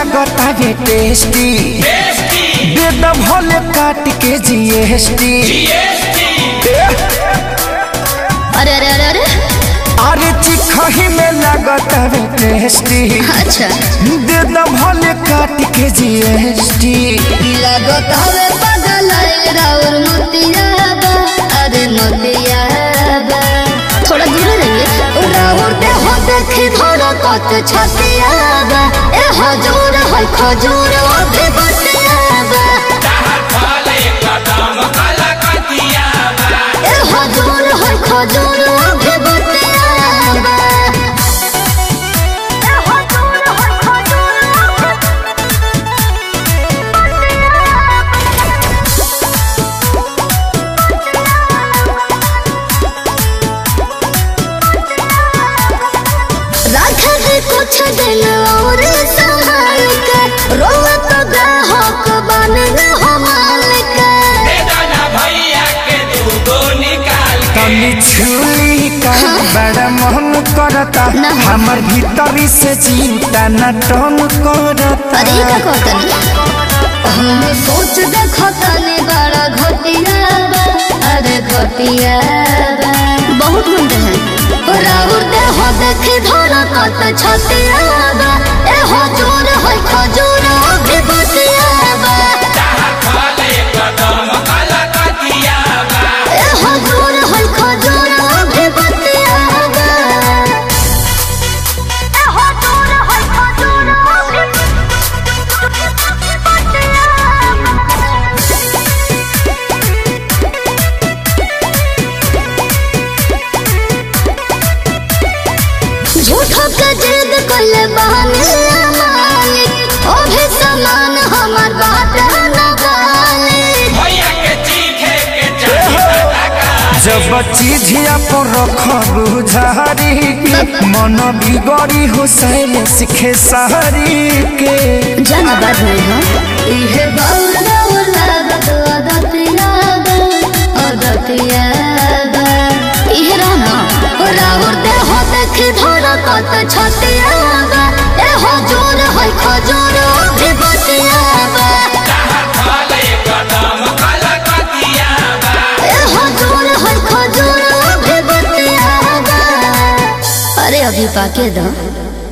लागता वे टेस्टी दे द भले काट के जीएसटी अरे अरे अरे अरे अरे चिखही में लागता वे टेस्टी अच्छा दे द भले काट के जीएसटी लागत हवे पागल राउर मोतिया बा अरे मोतिया बा थोड़ा दूर रहिए राउर दे हो देखी थोड़ा कत छतिया बा ए हजूर है खजूर अभी बतिया बा ए हजूर है खजूर अभी बतिया बा ए हजूर है खजूर राखल कुछ दिन और संभाल के रोवत ग्राहक बन हो मालिक तनी छुली का बड़ा मन करता ना। हमर भीतरी से चिंता न टन करता अरे का कहतनी हम सोच देखो तनी बड़ा घटिया बा अरे घटिया बा बहुत गुंडे हैं राउर दे हो देखी धोरा कत छतिया बा ए हो जोर है खजूर अभी बतिया बा ए हो जोर है खजूर अभी बतिया बा ए हो जोर है खजूर अभी झूठो के जिद कइले बहाने मालिक ओ भी समान हमर बात न गाली जब चीजिया पर रखबू झारी के मन बिगड़ी हो सैले सिखे सहरी के जाना बात नहीं हो इहे बाउल बाउल लागत अदतिया बा अदतिया बा इहे रहना राहुर दे हो देखी धोरा कत छतिया बा ए हो जोर है खजूर भी बतिया बा ए हो जोर है खजूर भी बतिया बा अरे अभी पाके दो